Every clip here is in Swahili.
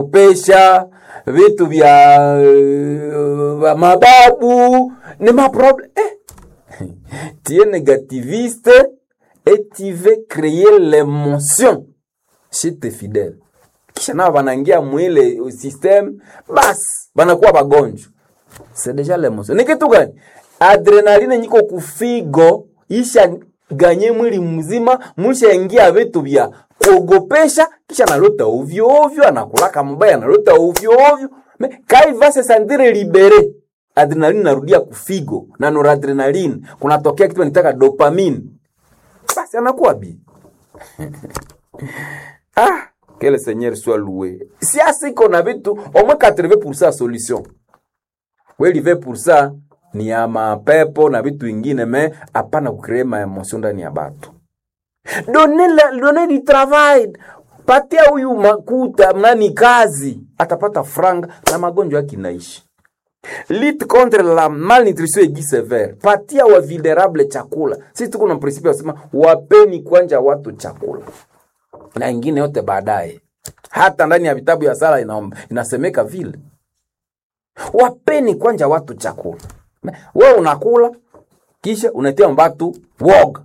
pesha vitu vya uh, mababu ni maproblème eh. tu es négativiste et tu veux créer l'émotion chez tes fidèles kisha nao wanaingia mwile system basi wanakuwa wagonjwa c'est déjà l'émotion ni kitu gani adrenaline nyiko kufigo isha ganye mwili mzima mushaingia vitu vya kuogopesha kisha analota ovyo ovyo anakulaka mbaya analota ovyo ovyo Me- kai va se sentire libere adrenaline narudia kufigo na noradrenaline kunatokea kitu nitaka dopamine basi anakuwa bi ah que le seigneur soit loué siasa iko na vitu au moins 80% ya solution kweli 20% ni ya mapepo na vitu vingine me hapana kucree maemosio ndani ya batu done, la, done di travail patia huyu makuta nani kazi atapata franga na magonjwa yake inaishi lit contre la malnutrition aiguë sévère patia wa vulnerable chakula sisi tuko na principe ya kusema wapeni kwanja watu chakula na ingine yote baadaye hata ndani ya vitabu ya sala inaomba inasemeka vile wapeni kwanja watu chakula we unakula kisha unatia mbatu woga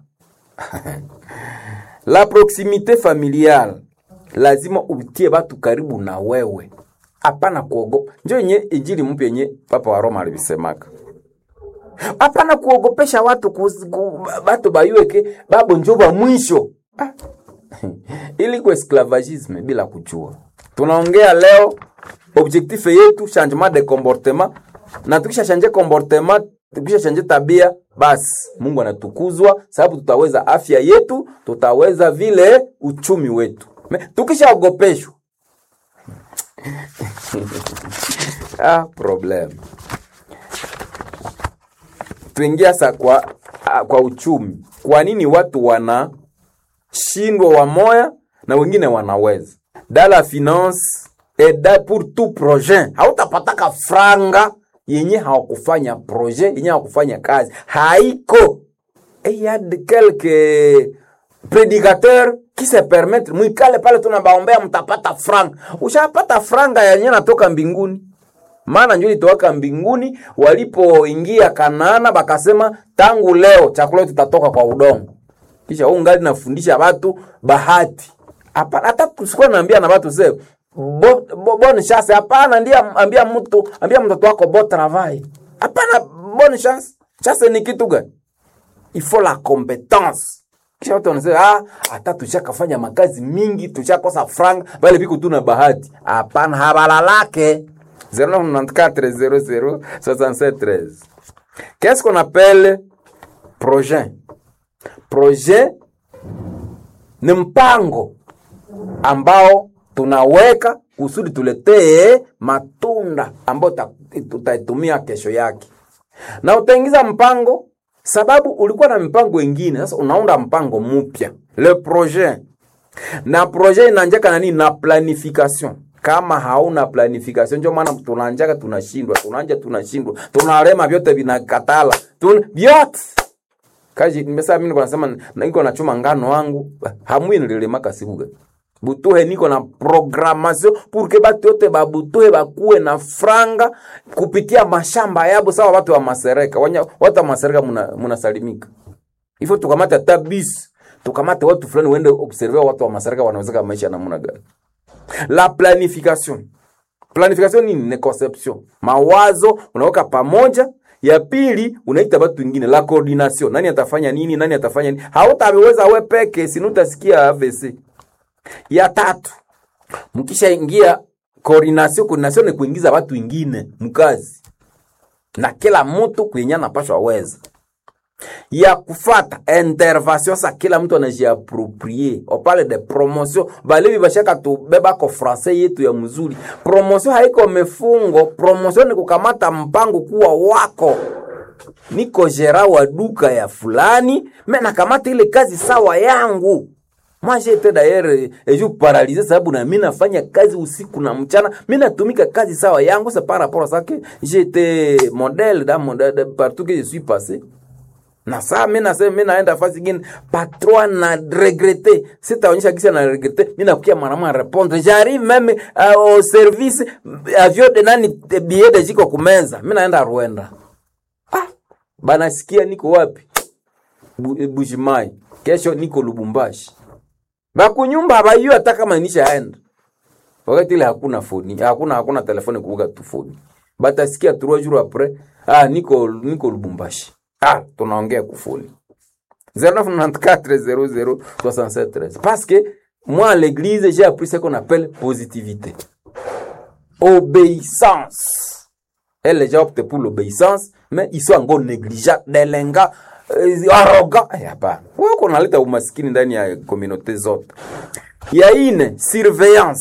la proximité familiale lazima utie batu karibu na wewe hapana kuogopa njo yenye injili mpya yenye papa wa roma alivisemaka hapana kuogopesha watu kus, ku, batu bayueke babo njo ba mwisho ah. ili ku esclavagisme bila kujua tunaongea leo objectif yetu changement de comportement na tukisha change comportement tukisha change tabia basi mungu anatukuzwa sababu tutaweza afya yetu tutaweza vile uchumi wetu Me- tukishaogopeshwa ah, problem tuingia sa kwa, ah, kwa uchumi kwa nini watu wanashindwa wamoya na wengine wanaweza da la finance eda pour tout projet hautapataka franga yenye hawakufanya projet yenye hawakufanya kazi haiko et y a de quelques prédicateurs qui se permettent mwikale pale tunabaombea mtapata franga ushapata franga yenye natoka mbinguni maana njo ilitowaka mbinguni walipoingia kanaana bakasema tangu leo chakula yetu tutatoka kwa udongo kisha huu ngali nafundisha watu bahati hapana hata kusikuwa naambia na watu se bo, bo, bonne chance hapana ndiye ambia mtu ambia mtoto wako bo travail hapana bonne chance chance ni kitu gani il faut la compétence kisha watu wanasema ah, hata tushakafanya makazi mingi tushakosa franga bale viko tu na bahati hapana habalalake 0994 Qu'est-ce qu'on appelle projet? Projet ni mpango ambao tunaweka kusudi tuletee matunda ambayo ta- tutaitumia kesho yake, na utaingiza mpango sababu ulikuwa na mipango ingine, sasa unaunda mpango mpya, le projet na projet inaanjaka na nini? Na planification. Kama hauna planification, ndio maana tunaanjaka tunashindwa, tunaanja tunashindwa, tunalema, vyote vinakatala, tun vyote kaji nimesema mimi niko nasema niko nachuma ngano wangu hamwi nililemaka sibuga butuhe niko na programmation pour que batu yote babutuhe bakuwe na franga kupitia mashamba yabo sawa watu wa masereka Wanya, watu wa masereka muna, munasalimika hivyo tukamate hata bis tukamate watu fulani uende observe watu wa masereka wanawezeka maisha namna gani la planification planification nini ni conception mawazo unaweka pamoja ya pili unaita watu wengine la coordination nani atafanya nini nani atafanya nini hautaweza we peke sinu utasikia AVC ya tatu mkishaingia coordination coordination ni kuingiza watu wengine mkazi na kila mtu kwenye anapashwa weza ya kufata intervention sa kila mtu anajiaproprie opale de promotion balevi bashaka tubebako francais yetu ya mzuri promotion haiko mefungo promotion ni kukamata mpango kuwa wako niko gera wa duka ya fulani me nakamata ile kazi sawa yangu moi j'étais d'ailleurs et je paralysé sababu na mimi nafanya kazi usiku na mchana mimi natumika kazi sawa yangu c'est par rapport à ça que j'étais modèle dans mon de, partout que je suis passé na saa mi nasema mi naenda fasi ingine patron na regrete sitaonyesha kisi na regrete mi nakukia mwanamwa répondre j'arrive même uh, au service avion de nani billet de jiko kumeza mi naenda Rwanda ah banasikia niko wapi Bu- Bushimai kesho niko Lubumbashi bakunyumba abayua hata kama nishaenda wakati ile hakuna foni hakuna hakuna telefoni kuvuga tu foni batasikia trois jours après ah niko niko Lubumbashi ah tunaongea kufoni 0994006713 parce que moi à l'église j'ai appris ce qu'on appelle positivité obéissance et les gens optent pour l'obéissance mais ils sont encore négligents delenga euh, arrogant Eh, hapana wewe kunaleta umaskini ndani ya communauté zote ya ine surveillance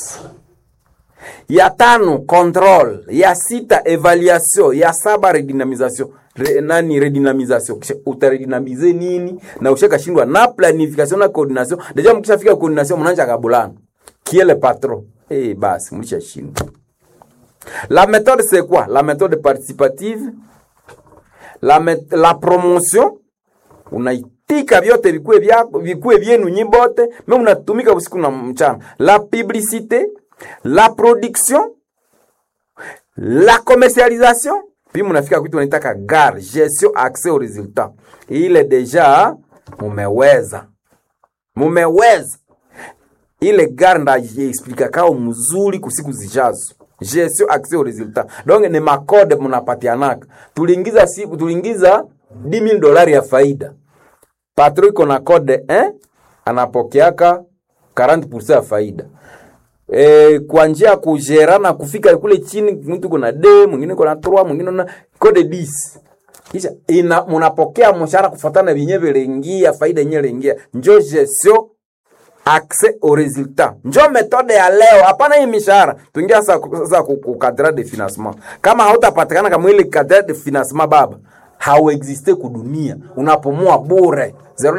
ya tano control ya sita evaluation ya saba redynamisation Re, nani redynamisation Kisha utaredynamize nini na ushakashindwa na planification na coordination deja mkishafika coordination mnaanza kabulana qui est le patron eh basi mlishashindwa la méthode c'est quoi la méthode participative la, met- la promotion unaitika vyote vikue vyako vikue vyenu nyi bote me unatumika usiku na mchana la publicité la production la commercialisation puis mnafika kwitu wanaitaka gar gestion accès au résultat ile deja mumeweza mumeweza ile gar ndajiexplika kao mzuri kusiku zijazo gestion accès au résultat donc ni makode mnapatianaka tuliingiza siku tuliingiza 10000 dolari ya faida patro iko na code eh? anapokeaka 40% ya faida e, kwa njia ya kujerana kufika kule chini mtu kuna d mwingine kuna 3 mwingine na code 10 kisha ina mnapokea mshahara kufuatana vyenye vilingia faida yenyewe iliingia njo gestion accès au résultat njo metode ya leo hapana hii mishahara tuingia sasa sasa ku- ku cadre de financement kama hautapatikana kama ile cadre de financement baba hauexiste kudunia unapumua bure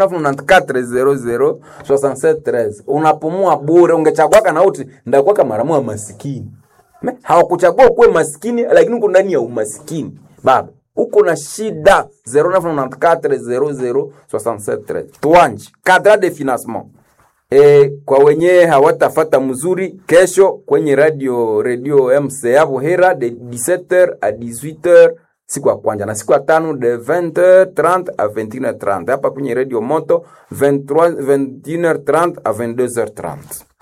0994006713 unapumua bure ungechagwaka na uti ndakuwaka maramu wa masikini Me, hawakuchagua ukuwe maskini lakini uko ndani ya umaskini baba uko na shida 0994006713 tuanje cadre de financement E, kwa wenye hawatafata mzuri kesho kwenye radio radio MCA Buhera de 17h à 18h siku ya kwanza na siku ya tano de 20h30 à 21h30 hapa kwenye radio moto 23 21h30 à 22h30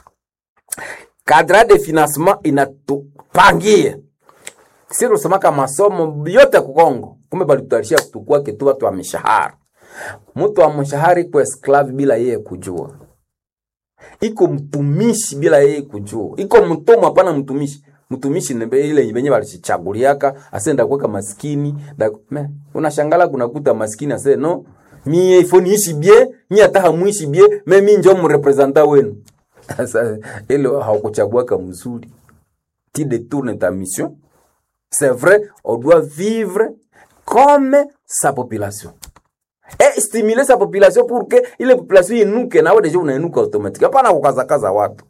cadre de financement inatupangia si tusemaka masomo yote kukongo kumbe balitutarisha kutukua kitu watu wa mishahara mtu wa mshahara iko esclave bila yeye kujua iko mtumishi bila yeye kujua iko mtumwa hapana mtumishi mtumishi ni be- ile benye balichichaguliaka asenda kuweka maskini da, me, unashangala kunakuta maskini ase no mie ifo niishi bie mie hata hamuishi bie me mi njo mrepresenta wenu sasa ile haukuchaguaka mzuri ti détourne ta mission c'est vrai on doit vivre comme sa population et stimuler sa population pour que ile population inuke nawe deja unainuka automatique hapana kukazakaza watu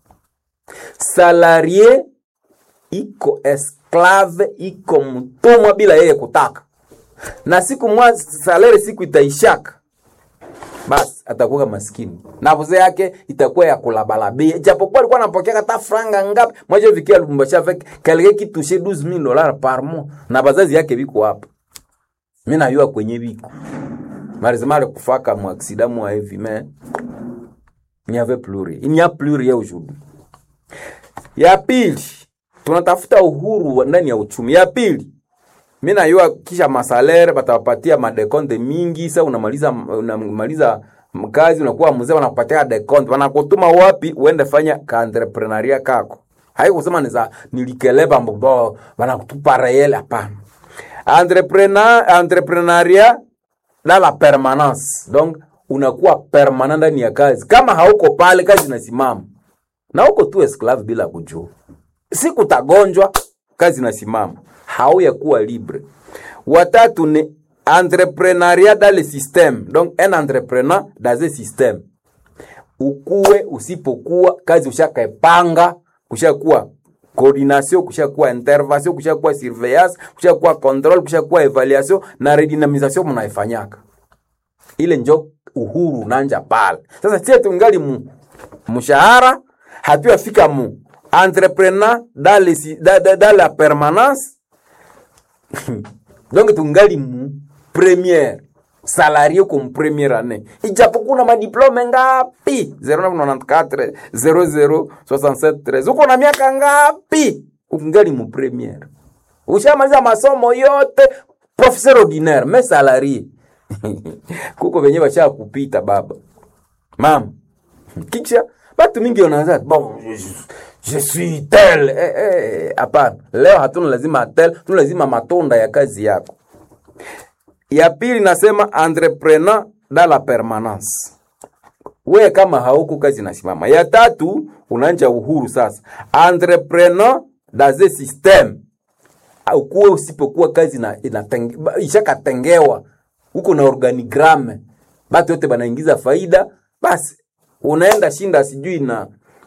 salarie iko esclave iko mtumwa bila yeye kutaka na siku mwa salari siku itaishaka basi atakuwa maskini na vuze yake itakuwa ya kulabalabia japokuwa alikuwa anapokea hata franga ngapi mwaje vikia Lubumbashi avec quelqu'un qui touchait 12000 dollars par mois na bazazi yake biko hapa mimi najua kwenye biko marizimale kufaka mu accident mu hivi mais il n'y avait plus rien il n'y a plus rien aujourd'hui ya pili tunatafuta uhuru wa- ndani ya uchumi ya pili mi najua kisha masalere batawapatia madekonte mingi sa unamaliza unamaliza mkazi unakuwa mzee wanakupatia dekonte wanakutuma wapi uende fanya kaentreprenaria kako haikusema niza nilikeleba mbobo wanakutupa reyele hapana entrepreneur entrepreneuria dans la permanence donc unakuwa permanent ndani ya kazi kama hauko pale kazi inasimama na uko tu esclave bila kujua siku tagonjwa kazi inasimama hauya kuwa libre watatu ni entrepreneuria dans le système donc un entrepreneur dans un système ukuwe usipokuwa kazi ushakaepanga kushakuwa coordination kushakuwa intervention kushakuwa surveillance kushakuwa control kushakuwa evaluation na redynamisation mnaifanyaka ile njo uhuru unanja pale sasa sie tungali mu mshahara hatuyafika mu entrepreneur dans le si- dans- dans- dans la permanence donc tungali mu première salarie comme première année ijapokuwa na madiplome ngapi 0994 0067 uko na miaka ngapi ukungali mu première ushamaliza masomo yote professeur ordinaire mais salarie kuko venye basha kupita baba mama kisha batu mingi wanaanza bon je, je suis tel eh, eh, hapana leo hatuna lazima tel tuna lazima matunda ya kazi yako ya pili nasema entrepreneur dans la permanence we kama hauko kazi nasimama ya tatu unanja uhuru sasa entrepreneur dans un système ukuwe usipokuwa kazi na inatenge- ba- ishakatengewa huko na organigrame batu yote banaingiza faida basi unaenda shinda sijui na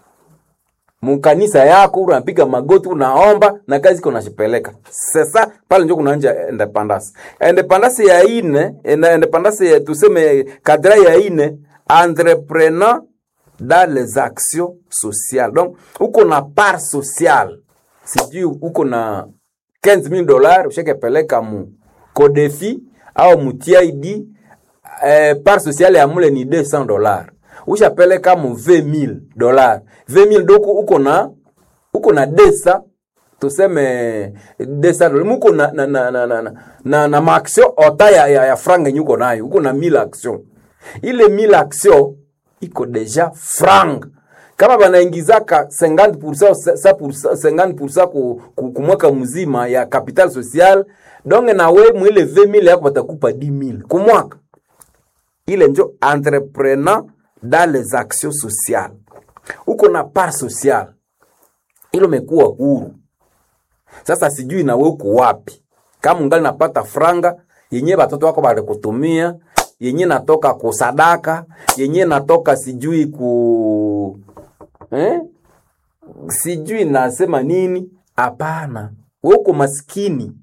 mukanisa yako unapiga magoti unaomba na kazi iko nashipeleka sasa pale njo kunaanja independence independence ya ine ina- independence ya tuseme kadra ya ine entrepreneur dans les actions sociales donc uko na part sociale sijui uko na 15000 dollars ushakepeleka mu kodefi au mu TID eh, part sociale ya mule ni 200 dollars ushapeleka mu 20000 dollars 20000 doko uko na uko na desa tuseme desa dollars muko na na na na na, na, na, na maaction ota ya, ya, ya franga yenye uko nayo uko na 1000 action ile 1000 action iko deja franga kama banaingizaka 50% sa- 50% ku, ku, ku mwaka mzima ya capital social donge nawe mwile 20000 yako batakupa 10000 ku mwaka ile njo entrepreneur dans les actions sociales uko na part sociale ilo mekuwa huru sasa sijui nawe uko wapi kama ungali napata franga yenye batoto wako balikutumia yenye natoka kusadaka yenye natoka sijui ku eh? sijui nasema nini hapana we uko maskini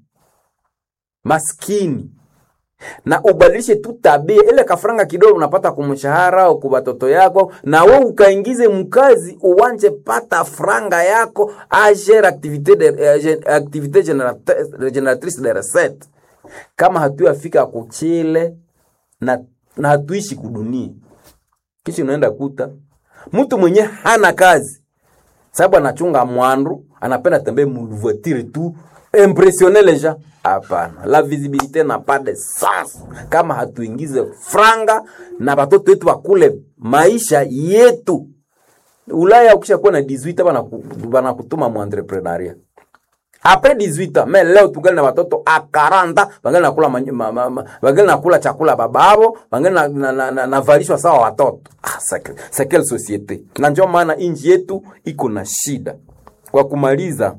maskini na ubadilishe tu tabia ile kafranga kidogo unapata kumshahara au kwa watoto yako na we ukaingize mkazi uwanje pata franga yako agere activité de, eh, gen- activité générate- génératrice de recette kama hatuyafika kuchile na, na hatuishi kudunia kisha unaenda kuta mtu mwenye hana kazi sababu anachunga mwandu anapenda tembee muvoitire tu impressionner les gens hapana la visibilité n'a pas de sens kama hatuingize franga na batoto wetu bakule maisha yetu ulaya ukishakuwa na 18 bana banakutuma mu entrepreneuria apres 18 ans mais leo tungali na watoto a 40 bangali nakula manyu- ma, ma, ma, bangali nakula chakula bababo bangali na, na, na, na, navalishwa sawa watoto ah, c'est- c'est quelle société na ndio maana inji yetu iko na shida kwa kumaliza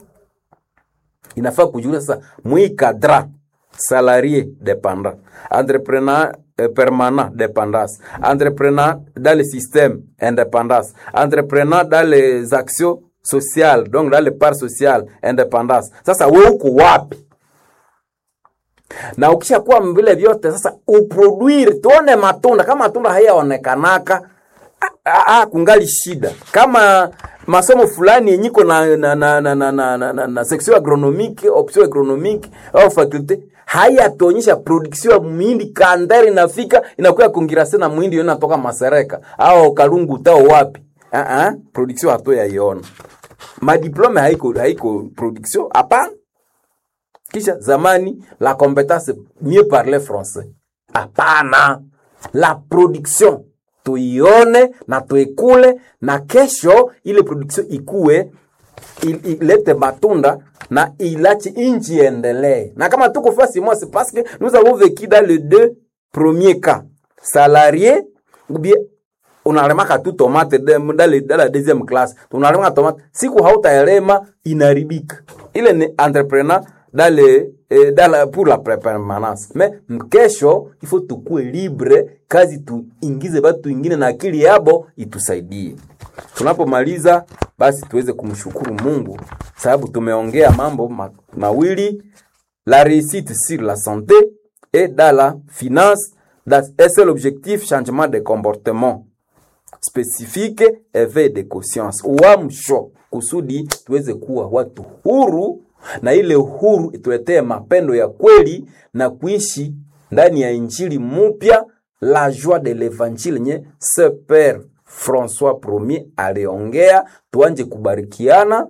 inafaa kujulia sasa mwikadra salarié dépendant entrepreneur euh, permanent dépendance entrepreneur dans le système indépendance entrepreneur dans les actions sociales donc dans les parts sociales indépendance sasa we uko wapi na ukishakuwa vile vyote sasa uproduire tuone matunda kama matunda hayaonekanaka ah, ah, ah, kungali shida kama masomo fulani yenyiko na, na, na, na, na, na, na, na, na section agronomique option agronomique au faculte hayatuonyesha production ya muhindi kandari inafika inakuwa kongirase na muhindi yo inatoka masereka au kalungu tao wapi uh -uh, production hato yaiona madiplome haiko haiko production hapana kisha zamani la compétence mieux parler français hapana la production tuione na tuikule na kesho ile production ikue il- ilete matunda na ilache inchi iendelee na kama tuko fasi moi c'est parce que nous avons vécu dans les deux premiers cas salarié ou bien unalemaka tu tomate de- dans le- dans la deuxième classe unalemaka tomate siku hautaelema inaribika ile ni entrepreneur dans le, eh, dans la, pour la pre- permanence mais mkesho ifo tukue libre kazi tuingize batu ingine na akili yabo itusaidie tunapomaliza basi tuweze kumshukuru mungu sababu tumeongea mambo ma, mawili la réussite sur la santé et dans la finance That's- et c'est l'objectif changement de comportement spécifique éveil de conscience uamsho kusudi tuweze kuwa watu huru na ile huru ituletee mapendo ya kweli na kuishi ndani ya injili mupya la joie de l'évangile nye ce père François Premier aliongea tuanje kubarikiana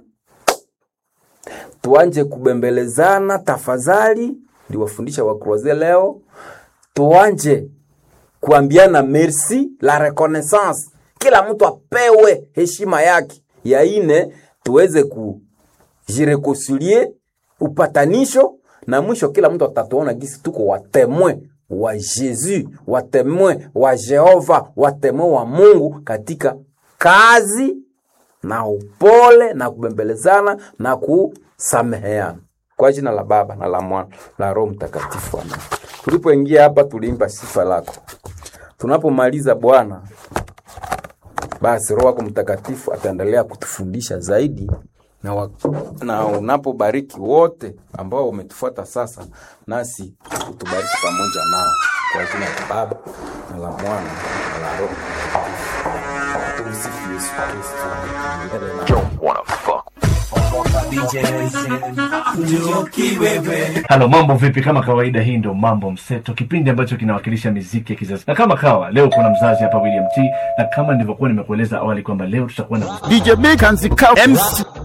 tuanje kubembelezana tafadhali ndiwafundisha wakroze leo tuanje kuambiana merci la reconnaissance kila mtu apewe heshima yake ya ine tuweze kujirekoncilie upatanisho na mwisho kila mtu atatuona gisi tuko watemwe wa Yesu watemwe wa Jehova watemwe wa Mungu katika kazi na upole na kubembelezana na kusameheana kwa jina la Baba na la Mwana la Roho Mtakatifu amen. Tulipoingia hapa tuliimba sifa lako. Tunapomaliza Bwana, basi Roho wako Mtakatifu ataendelea kutufundisha zaidi na, wa, na unapobariki wote ambao umetufuata sasa, nasi utubariki pamoja nao kwa jina la Baba na la Mwana na la Roho Mtakatifu. Tumsifu Yesu Kristo milele na Halo, mambo vipi? Kama kawaida, hii ndo Mambo Mseto, kipindi ambacho kinawakilisha miziki ya kizazi. Na kama kawa leo kuna mzazi hapa William T, na kama nilivyokuwa nimekueleza awali kwamba leo tutakuwa na DJ Big and the Cow MC